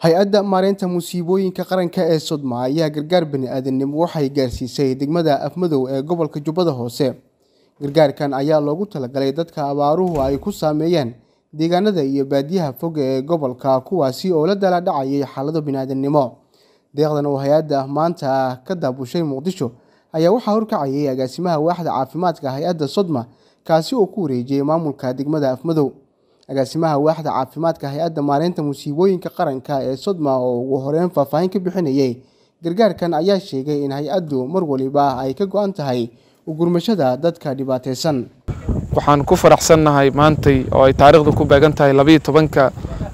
hay-adda maareynta musiibooyinka qaranka ee sodma ayaa gargaar bani-aadamnimo waxay gaarsiisay degmada afmadow ee gobolka jubbada hoose gargaarkan ayaa loogu talagalay dadka abaaruhu ay ku saameeyeen deegaanada iyo baadiyaha fog ee gobolka kuwaasi oo la dala dhacayay xaalado bani-aadamnimo deeqdan oo hay-adda maanta ka daabushay muqdisho ayaa waxaa horkacayay agaasimaha waaxda caafimaadka hay-adda sodma kaasi oo ku wareejiyey maamulka degmada afmadow agaasimaha waaxda caafimaadka hay-adda maareynta musiibooyinka qaranka ee sodma oo ugu horeyn faahfaahin ka bixinayay gargaarkan ayaa sheegay in hay-addu mar waliba ay ka go-an tahay ugurmashada dadka dhibaateysan waxaan ku faraxsannahay maantay oo ay taariikhdu ku beegan tahay labayo tobanka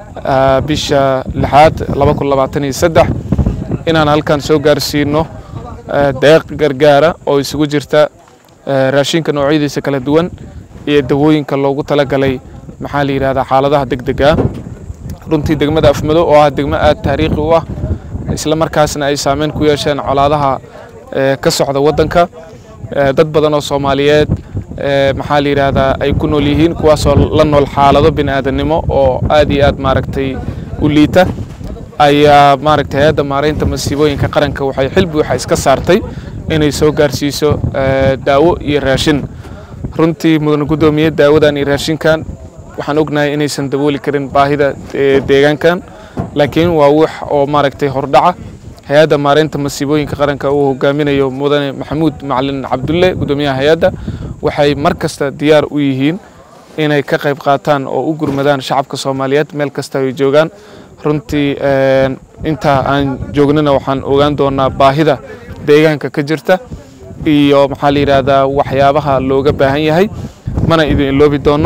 bisha lixaad laba kun labaatan iyo saddex inaan halkan soo gaarsiino deeq gargaara oo isugu jirta raashinka noocyadiisa kala duwan iyo dawooyinka loogu talagalay maxaa la yidhahdaa xaaladaha deg dega runtii degmada afmado oo ah degmo aad taariikhi u ah isla markaasna ay saameyn ku yeesheen colaadaha ka socda waddanka dad badan oo soomaaliyeed maxaa la yidhaahdaa ay ku nool yihiin kuwaasoo la nool xaalado bini'aadanimo oo aad iyo aad maaragtay u liita ayaa maaragtay hay-adda maareynta masiibooyinka qaranka waxay xil buuxa iska saartay inay soo gaarsiiso daawo iyo raashin runtii mudane guddoomiye daawadan iyo raashinkan waxaan ognahay inaysan dabooli karin baahida deegaankan laakiin waa wax oo maaragtay hordhaca hay-adda maareynta masiibooyinka qaranka uu hogaaminayo mudane maxamuud macalin cabdulle guddoomiyaha hay-adda waxay mar kasta diyaar u yihiin inay ka qayb qaataan oo u gurmadaan shacabka soomaaliyeed meel kasta ay joogaan runtii intaa aan joognana waxaan ogaan doonaa baahida deegaanka ka jirta iyo maxaa la yidhaahdaa waxyaabaha looga baahan yahay mana idin iloobi doono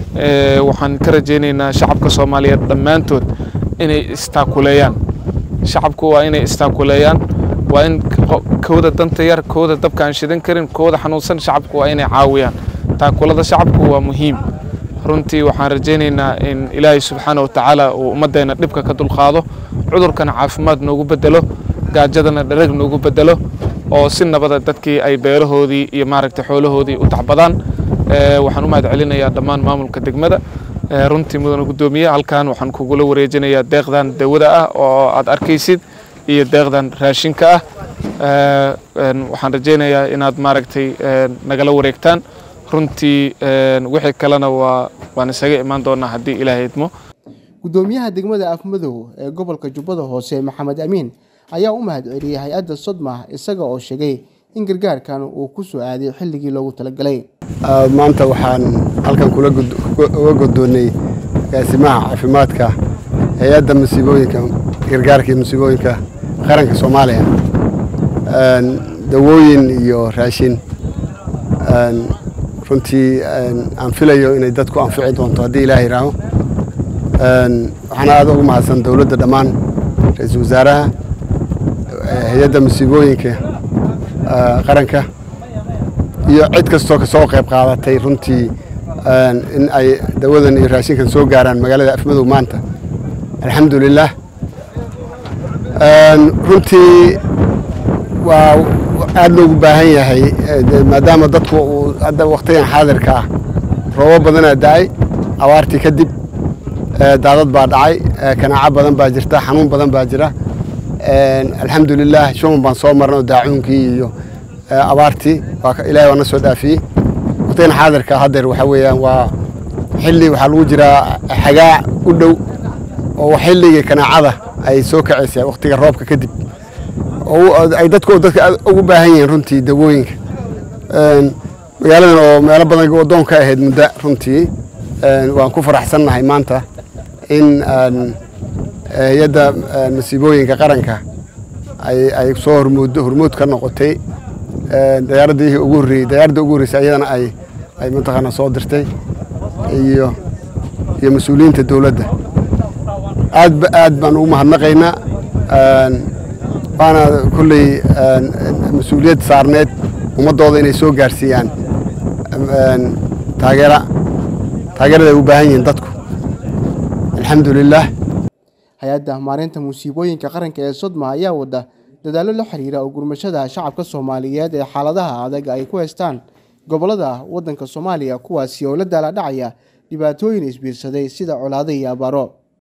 waxaan ka rajaynaynaa shacabka soomaaliyeed dhammaantood inay istaakuleeyaan shacabku waa inay istaakuleeyaan waa in kooda danta yar kooda dabka aan shidan karin kooda xanuunsan shacabku waa inay caawiyaan taakulada shacabku waa muhiim runtii waxaan rajaynaynaa in ilaahay subxaana wa tacaala uu ummaddeena dhibka ka dulqaado cudurkana caafimaad noogu bedelo gaajadana dharag noogu bedelo oo si nabada dadkii ay beelahoodii iyo maaragtay xoolahoodii u tacbadaan waxaan u mahad celinayaa dhammaan maamulka degmada runtii mudane guddoomiye halkan waxaan kugula wareejinayaa deeqdan dawada ah oo aad arkaysid iyo deeqdan raashinka ah waxaan rajaynayaa inaad maaragtay nagala wareegtaan runtii wixii kalena waa waan isaga imaan doonaa haddii ilaahay idmo guddoomiyaha degmada afmadow ee gobolka jubbada hoose maxamed amiin ayaa u mahad celiyey hay-adda sodma isaga oo sheegay in gargaarkan uu ku soo aaday xilligii loogu talagalay maanta waxaan halkan uga guddoonnay agaasimaha caafimaadka hay-adda masiibooyinka gargaarka iyo masiibooyinka qaranka soomaaliya dawooyin iyo raashin runtii aan filayo inay dadku anfici doonto haddii ilaah yihaaho waxaana aad ugu mahadsan dowladda dhammaan ra-iisul wasaaraha hay-adda masiibooyinka qaranka iyo cid kastoo kasoo qayb qaadatay runtii in ay dawadan iyo raashinkan soo gaaraan magaalada afmadow maanta alxamdu lilah runtii waa aad loogu baahan yahay maadaama dadku hadda wakhtigan xaadirka ah roobo badanaa da-ay abaartii kadib daadad baa dhacay kanaaco badan baa jirta xanuun badan baa jira alxamdu lilah shuman baan soo marnay oo daacuunkii iyo abaartii ilahay waa na soo dhaafiyey wakhtigan xaadirka haddeer waxaa weeyaan waa xilli waxaa lagu jiraa xagaa u dhow oo xilligii kanaacada ay soo kacaysaa wakhtiga roobka kadib ay dadku dadka ugu baahan yihiin runtii dawooyinka magaaladan oo meelo badan waddoon ka ahayd muddo runtii waan ku faraxsannahay maanta in hay-adda masiibooyinka qaranka ay soo hormood hormood ka noqotay dayaaradii ugu horreeyey dayaaradda ugu horreysay ayadana ay ay mataqaana soo dirtay iyo iyo mas-uuliyiinta dowladda aad aad baan ugu mahadnaqaynaa waana kolley mas-uuliyad saarneed ummaddooda inay soo gaarsiiyaan taageera taageerada ay u baahan yihiin dadku alxamdu lilah hay-adda maareynta musiibooyinka qaranka ee sodma ayaa wada dadaallo la xiriira oo gurmashada shacabka soomaaliyeed ee xaaladaha adag ay ku haystaan gobollada waddanka soomaaliya kuwaasi oo la daala dhacaya dhibaatooyin isbiirsaday sida colaado iyo abaaro